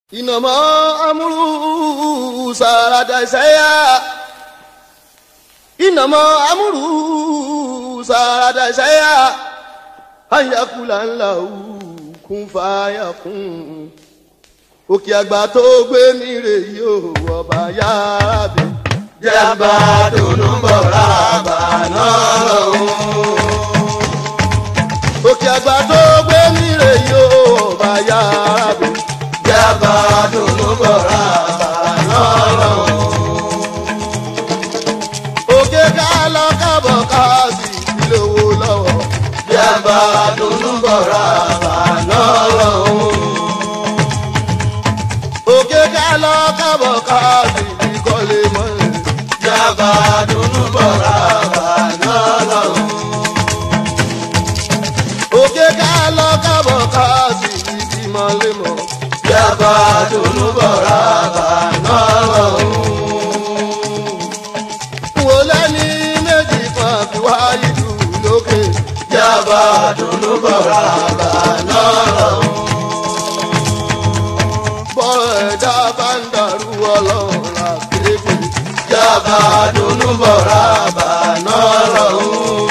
إنما أمره سارد شيئا إنما أمره سارد شيئا أن يقول له كن فيكون òkè àgbà tó gbé mi rè yìí ò ọba yára bẹ. jẹ́bà dùnú bọ̀ rábà náà lọ́hùn. òkè àgbà tó gbé mi rè yìí ò ọba yára bẹ. jẹ́bà dùnú bọ̀ rábà náà lọ́hùn. òkè ká lọ kábọ̀ ká sì ilé owó lọ́wọ́. jẹ́bà dùnú bọ̀ rábà náà lọ́hùn. òkè ká lọ kábọ̀ ká sì ìkọ́lé mọ́lẹ̀. jẹ́bà dùnú bọ̀ rábà náà lọ́hùn. òkè ká lọ kábọ̀ ká sì ìbímọ lé mọ́. jẹ́bà dùnú bọ̀ rábà náà lọ́hùn. wò lẹ́ni méjì kan fi wáyé jù lókè. jẹ́bà dùnú bọ̀ rábà náà lọ́hùn. bọ́rọ̀ ẹ̀dá bá ń dàrú ọlọ́run là kéèké. jẹ́bà dùnú bọ̀ rábà náà lọ́hùn.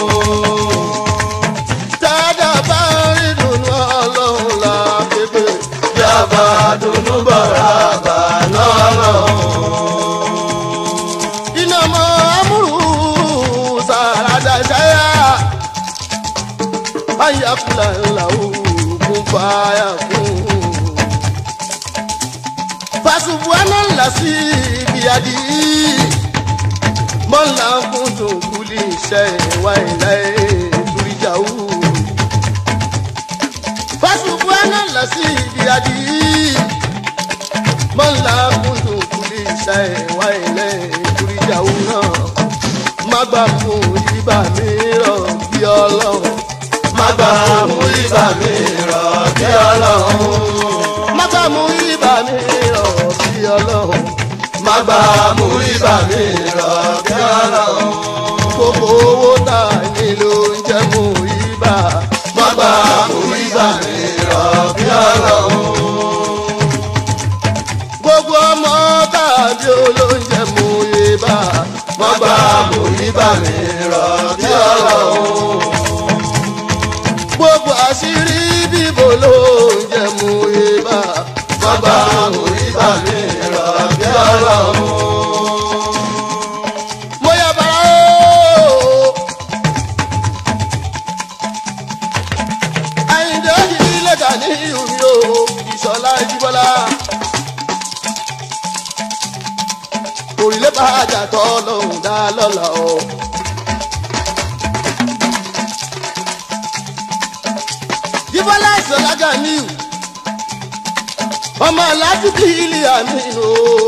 Tádà bá rí dùnú ọlọ́run là kéèké. jẹ́bà dùnú bọ̀ rábà náà lọ́hùn. iná mọ amúrú sàràdà ṣáyà. ayakula ńlá òògùn fàyà fún. fasubuana ńlá sí ibi àdí. mọ́lá kúndùn kúlì iṣẹ́ ìwà ìlà ìtúrìjàwó. fasubuana ńlá sí ibi àdí. mọ́lá kúndùn kúlì iṣẹ́ ìwà ìlà ìtúrìjàwó náà. má gbà mú ibà mi rọ̀ bí ọlọ́run. má gbà mú ibà mi rọ̀ bí ọlọ́run. má gbà mú ibà mi rọ̀ bí ọlọ́run. má gbà mú ibà mi rọ̀ bí ọlọ́run. gbogbo owó tá a ní ló ń jẹ́ mú ibà. má gbà mú ibà mi rọ̀ bí ọlọ́run. gbogbo ọmọ tàbí olóúnjẹ mú ibà. má gbà mú ibà mi rọ̀ bí ọlọ́run. gbogbo àṣírí bíbò ló ń jẹ mú ibà. má gbà mú ibà mi rọ̀ bí ọlọ́run. mo yà bàrà o. àyìndé òyìnbí lẹ́gà ní ìhùmí o ìṣọ̀lá ìjìbọ́lá. òrìlé bá àjà tọ́ lọ́hùn dá lọ́la o. jíbọ́lá ìṣọ̀lá ganiu ọmọ aládùúgbò ilé àmì o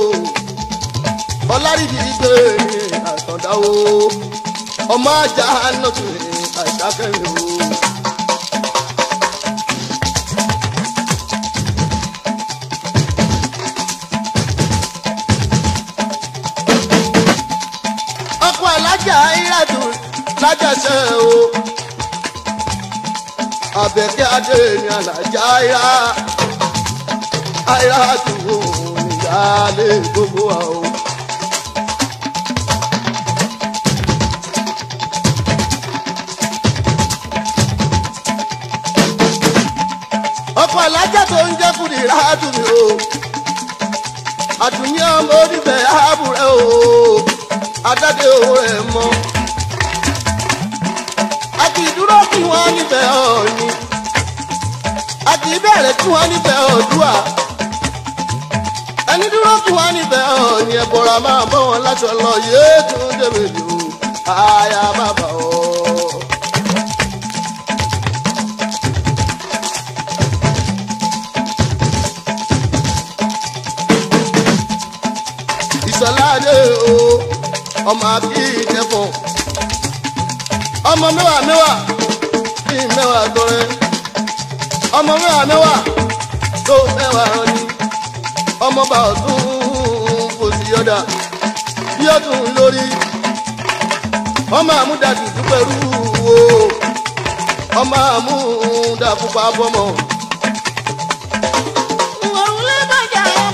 ọlárìbí gbé àtọ̀dá o ọmọ ajá nọ́tù àṣàkẹ́rẹ́ o. ọkọ̀ alájà ìrádù lájàṣẹ́ o àbẹ̀kẹ́ adé ni alájà ìrá àìrádù o ìyáálé gbogbo wa o. ọkọ̀ alájà tó ń jẹ́ kùdì ráàdù mi o àdùnní ọmọ oníbẹ̀ ààbùrẹ́ o adáde owó rẹ̀ mọ́ àti ìdúró kí wọ́n níbẹ̀ ọ̀ọ́ni àti ìbẹ̀rẹ̀ kí wọ́n níbẹ̀ ọ̀dúà ẹni dúró kí wọ́n níbẹ̀ ọ̀ọ́ni ẹ̀bọ̀rà máa bọ́ wọn láṣọ lọ yéé tún débèlè o àyà bàbá o. ìsọ̀láde o ọmọ akíkẹ́fọ̀ ọmọ mẹ́wàá mẹ́wàá bí mẹ́wàá tọrẹ ọmọ mẹ́wàá mẹ́wàá tó mẹ́wàá rani ọmọ bá ọdún kò sí yọ̀dà bí ọdún lórí ọmọ àmúdàdù dúpẹ́rú o ọmọ àmúdàfúnpá bọ́mọ. Òun ló bàjẹ́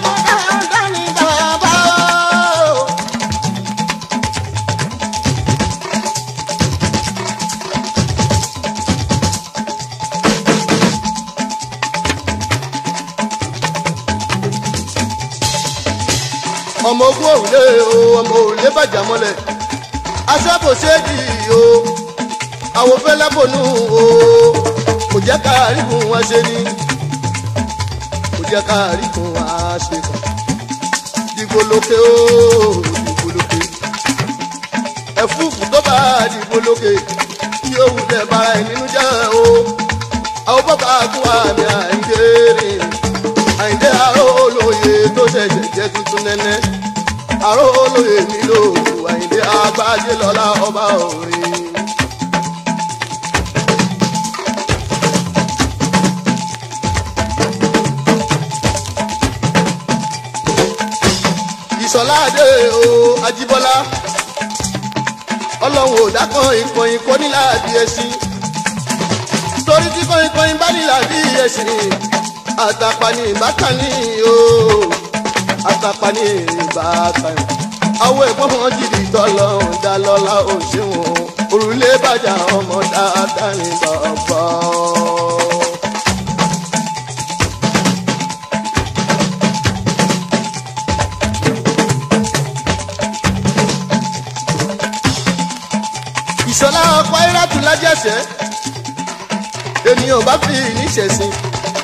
ọmọ ogun òrùlé o ọmọ òrùlé bàjá mọ́lẹ̀ aṣọ kò ṣéèjì o àwọn fẹlẹ bònú o kò jẹ́ ká àríkùn wá ṣe ni kò jẹ́ ká àríkùn wá ṣe kàn dìgbò lókè o dìgbò lókè ẹ̀fúùfù tó bá dìgbò lókè tí ó wulẹ̀ bára ẹ̀ nínú jẹ́ o àwọn bọ́bá kún àmì àìdè rìn àìdè àrò olóye tó ṣẹ̀ṣẹ̀ jẹ́ tuntun nẹ́nẹ́ àrò olóye mi lò àìdè àgbájé lọ́la ọba òrin. ìsọ̀láàdé o ajíbọ́lá ọlọ́run ò dákan ìkànnì kò ní láàbí ẹṣin torí tí kọ́ńkọ́ń bá ní láàbí ẹṣin àtàpàní ìbákanì o àtàpàní ìbákanì àwọn ẹ̀gbọ́n wọn jìrì tọ́lọ́run dá lọ́lá òṣèwọ̀n òrùlé bàjá ọmọ dáadáa ní bàbá. ìṣọlá ọkọ irátù lájẹsẹ ènìyàn bá fi níṣẹ̀sìn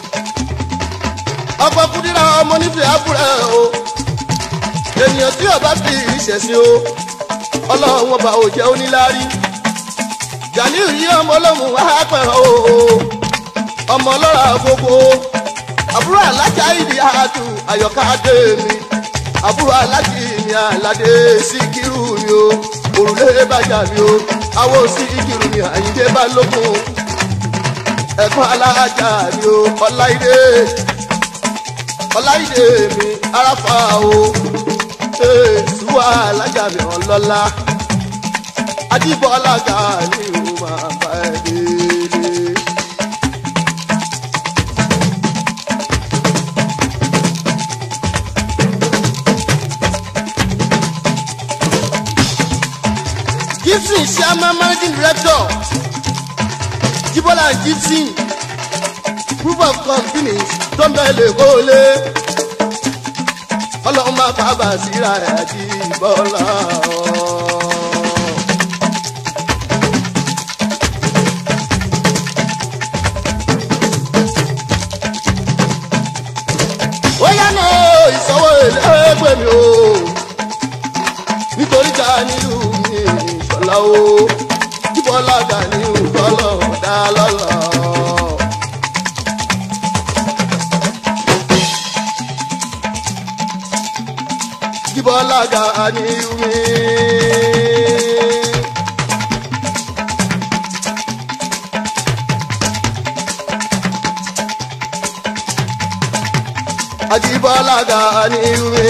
ọkọ kúdírà ọmọ nífẹ̀ẹ́ àbúrò o ènìyàn tí ọba fi níṣẹ̀sìn o ọlọ́run ọba ò jẹ́ oníláárí ganiu yí ọmọ olóhùn wá pẹ̀rọ o ọmọ ọlọ́ra gbogbo àbúrò alájà ìdí àtù àyọ̀ká dé mi àbúrò alájì mi àlàdé síkírù mi o òrùlé bàjá mi o àwọn síkírù mi àyíndé balógun ẹ̀gbọ́n alájà mi o ọláìdé ọláìdé mi aráfà o ṣùwà alájà mi ọlọ́lá adébọ́lá ga ni o máa bá ẹ délé. gibson chairman managing director jibola and gibson group of companies tó ń bẹ̀ lè kó lé ọlọ́run máa bá bá síra ẹ̀ àti ìbọ́lá. ó yá náà ìsanwó èlé pè mí o nítorí ká nílùú mi ìṣọ̀lá o jíbọ́lá gà ní ìtọ́lọ̀ dá lọ́lọ́. jíbọ́lá gà ní ìwé. Ajíbọ́lá gà ní ìwé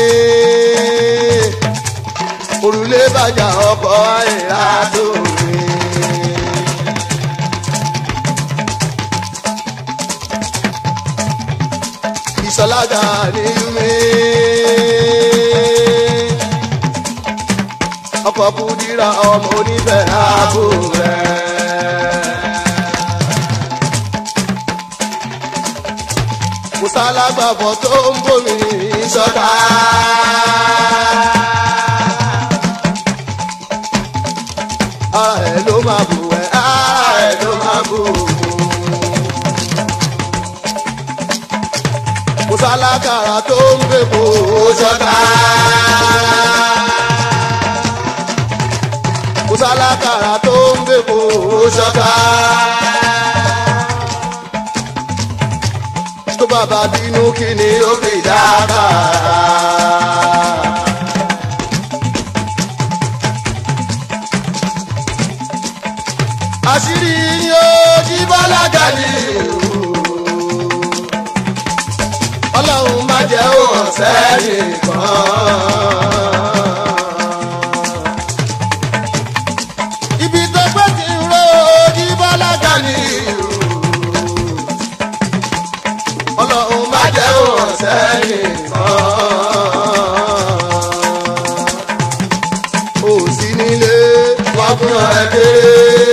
òrùlé bàjá ọkọ̀ àìrà tó rí. ìsọlága ní yúmi. ọkọ̀ kùdìrà ọmọ onífẹ̀ ààbò rẹ̀. mùsàlágbàbọ̀ tó ń bomi sọ́dá. ara ẹ̀ ló máa bù ẹ́ ara ẹ̀ ló máa bù ú. mùsàlákàrà tó ń bèbò sọ́dá. mùsàlákàrà tó ń bèbò sọ́dá. tó bàbá bínú kí ni ó fi dábàá. àṣírí ni ó jí bọ́lága ní ọlọ́run má jẹ́ òun sẹ́yìn kan. ibi tó pé ti ń ro jí bọ́lága ní ọlọ́run má jẹ́ òun sẹ́yìn kan. ó sí nílé wá fún ẹ kéré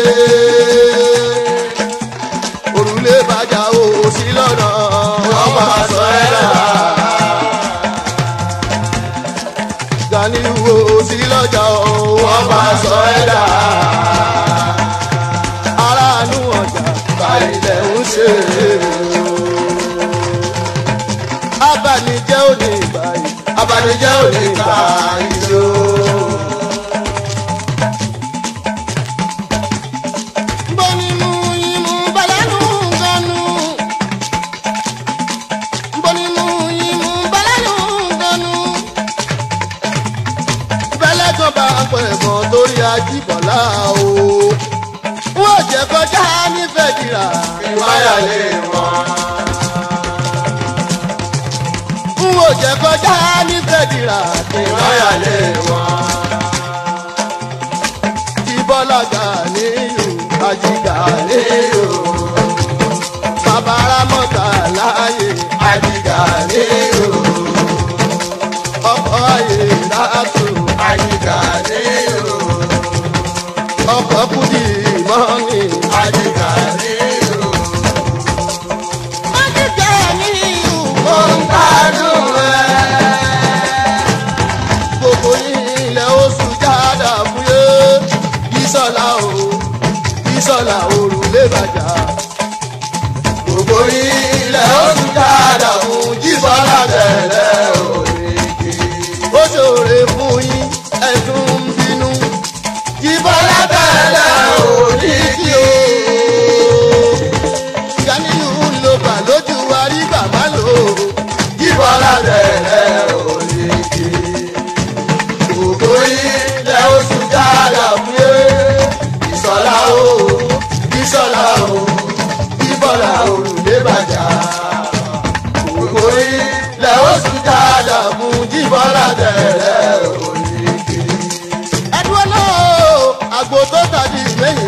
òrùlé bàjá o sí lọ́nà wọ́n máa sọ ẹ́ rà. sí lọ́jà o wọ́n máa sọ ẹ́ dà. aráàánú ọjà Báyìí ń ṣe abànijẹ́ òní ìbàyí. abanijẹ́ ò ní gbà ìjó. Mbonimu imu balanu ganu. Mbonimu imu balanu ganu. Bẹ́lẹ̀ kan bá ń pẹ̀ mọ́ torí ajíbọ̀lá o. Wọ́n jẹ́ kọjá nífẹ̀ẹ́ jìrà. Ìmáyà lè wọ́n. Wọ́n jẹ́ kọjá nífẹ̀ẹ́ jìrà. Ìmáyà lè wọ́n. Ti bọ́lá gà níyù, ajígà níyù. Bàbá Rámọ́tà láàyè. Àjìgà ní ìlú. ọkọ̀ ayé látò Àjìgà ní ìlú. ọkọ̀ kùdì mọ́ni. Àjìgà ní ìlú. májíkà ní ìlú Mo ń gbádùn ẹ. gbogbo ilẹ̀ oṣù jáde àfúyé ìsọ̀lá o ìsọ̀lá òrùlé bàjá. Gbogbo ilẹ̀ oṣù dáadáa fún jíbọ́lá tẹ̀lé òrìkì. ó ṣòro fún yín ẹ̀dùn ń bínú. Jíbọ́lá tẹ̀lé òrìkì o. Ganiyu ló bà lójú wa rí bàbá lò ó. Jíbọ́lá tẹ̀lé òrìkì. Gbogbo ilẹ̀ oṣù dáadáa fún yé. Ìsọ̀lá o, ìsọ̀lá o, jíbọ́lá òrùlé bàjá. Gbogbo ilẹ̀ oṣù dáadáa fún jíbọ́lá tẹ̀lé òrìkì. ẹdúró náà àgbo tó tàbí ìgbẹ́yìn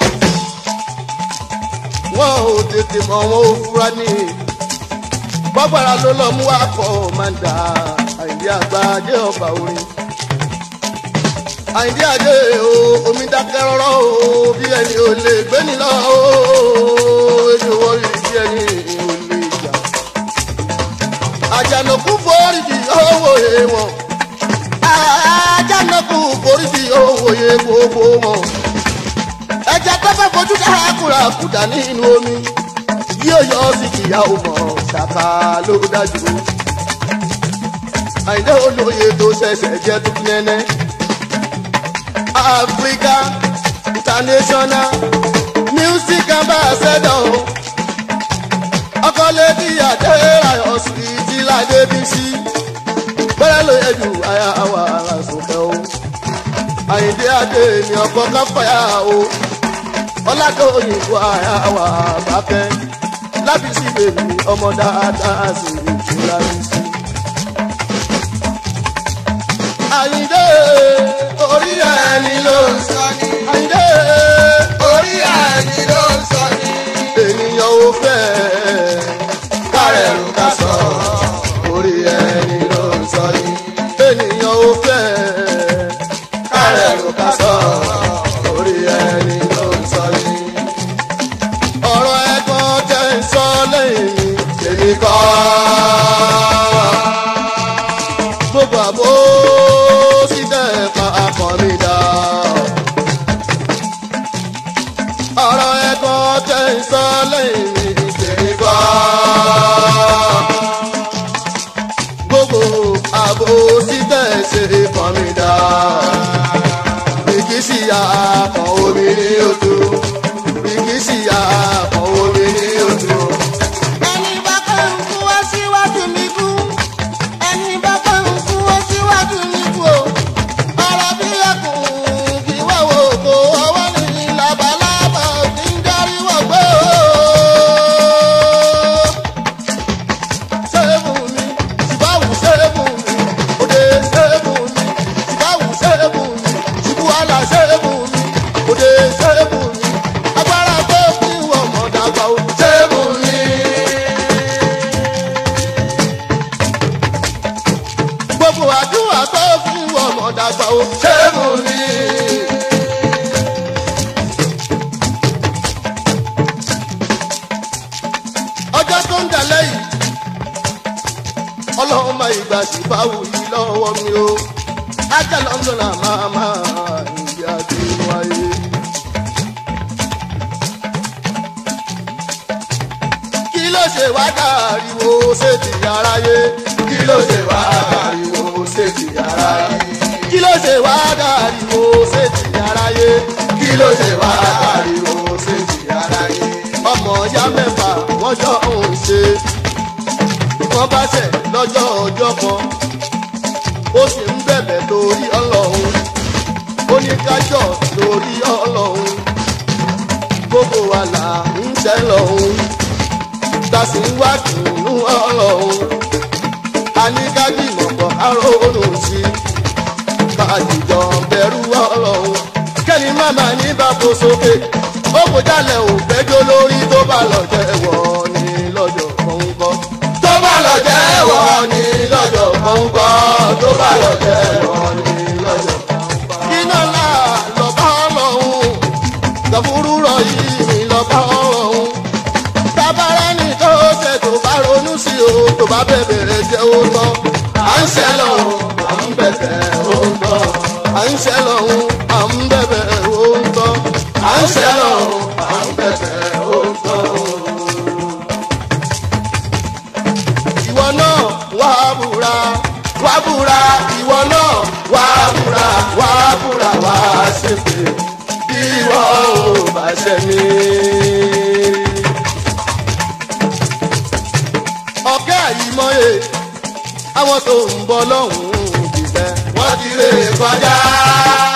wọn ò tètè mọ wọn ò fura ní bọ́gbàrà ló lọ mú akọ manda àìdí àgbà ajé ọba orin àìdí àjẹ o omi dákẹ́ rọ́rọ́ o bí ẹni ò lè gbé ní lọ o èdè wọ́ọ̀rì bí ẹni ò lè jà àjànàkú foríjì owó èèwọ̀n àjànàkú foríjì owó yẹ gbogbo wọn. ẹja tó fẹ́ fojú dára kúra kúdà nínú omi yóò yọ sí kìyà ọmọ ṣàkà ló dájú. àìdé olóye tó ṣẹ̀ṣẹ̀ jẹ́ tó nẹ́nẹ́. Africa international music ambassador ọkọlẹ́bí àdéhàyọ̀ sí ti ládé bí sí bẹ́rẹ̀ ló yẹ ju àyà wà lásòkè o àyìndé adé mi ọkọ káfáyà o ọlákòyìnbó àyà wà bàkẹ́ lábísí bèbí ọmọ dáadáa sí ìtura bí sí. àyìndé orí ẹni ló ń sọ ní. àyìndé Orí ẹni ló ń sọ ní. ènìyàn ò fẹ́ Kárẹ̀rù ká sọ. orí ẹni ló ń sọ ní. ènìyàn ò fẹ́ Kárẹ̀rù ká sọ. orí ẹni ló ń sọ ní. ọ̀rọ̀ ẹ̀gbọ́n jẹ́ ń sọ lẹ́yìn mi. Èmi kọ́. gbogbo àbó sí tẹ̀ka akọ mi dá. ọ̀rọ̀ ẹ̀gbọ́n jẹ́ ń sọ lẹ́yìn mi. Èmi kọ́. gbogbo àbò sí tẹ̀sí kan mi dá. Ìkísí àkàn omi ní ojú. Ìkísí àkàn omi ní ojú. ẹni bá kàn ń kú wá síwájú mi kú ẹni bá kàn ń kú wá síwájú mi kú o ọ̀rọ̀ bí ẹkùn kí wá wo kó ọwọ́ ní labalábá òkè ń darí wọ̀gbọ́ o. Sẹ́ẹ̀bù mi, ṣùgbọ́n sẹ́ẹ̀bù mi. Òde sẹ́ẹ̀bù mi, ṣùgbọ́n sẹ́ẹ̀bù mi. Ṣùgbọ́n àlà sẹ́ẹ̀bù mi. Òde sẹ́ẹ̀bù mi. Agbára tó fi wọ̀ mọ̀ dàgbà o. Sẹ́ẹ̀bù mi. Gbogbo àdúrà tó fi wọ̀ mọ̀ dàgbà o. Sẹ́ẹ̀bù mi. ọjọ́ tó ń dalẹ̀ yìí ọlọ́run máa ìgbà sí báwo yìí lọ́wọ́ mi o ajá london àmàmà ìyá ti wáyé. kí ló ṣe wá dàríwó ṣètì aráyé. kí ló ṣe wá ariwo ṣètì aráyé. kí ló ṣe wá dàríwó ṣètì aráyé. kí ló ṣe wá ariwo ṣètì aráyé. ọmọ ya mẹ́fà wọ́n jọ ń ṣe. wọ́n bá ṣẹ̀ lọ́jọ́ ọjọ́ kan. ó sì ń bẹ̀bẹ̀ lórí ọlọ́run. ó ní kájọ lórí ọlọ́run. gbogbo wa là ń ṣẹ́ lọ́hún. ta sì ń wá kìnnú ọlọ́run. a ní ká gbìmọ̀ pọ̀ aróòrò sí i. kájíjọ bẹ̀rù ọlọ́run. kẹ́ni màmá ní bàbá sókè. ó kò jálẹ̀ ò fẹ́jọ́ lórí tó bá lọ jẹ́wọ́ ní lọ́jọ́ kọ̀ọ̀kan. tó bá lọ jẹ́wọ́ ní lọ́jọ́ kọ̀ọ̀kan tó bá lọ jẹ́wọ́ ní lọ́jọ́ kọ̀ọ̀kan. iná ńlá lọ́ba ọlọ́run gàfúrú rọ yìí lọ́ba ọlọ́run tábàárẹ̀ ní tó ṣe tó bá ronú sí o tó bá bẹ̀bẹ̀rẹ̀ jẹ́ ó tán à ń ṣẹ́ lọ́hùn à ń bẹ̀bẹ̀ ó ń tọ́. à ń ṣẹ́ lọ́hún à ń bẹ̀bẹ̀ ó ń tán à ń ṣẹ́ lọ́hùn à ń bẹ̀bẹ̀ ó ń tọ́. ìwọ náà wà á búra wà á búra ìwọ náà wà á búra wà á búra wà á ṣèpè bí ìwọ ò bá ṣe mí. ọ̀kẹ́ àyìmọ́ye àwọn tó ń bọ̀ lọ́hùn-ún jìbẹ́ wọ́n ti lè kọjá.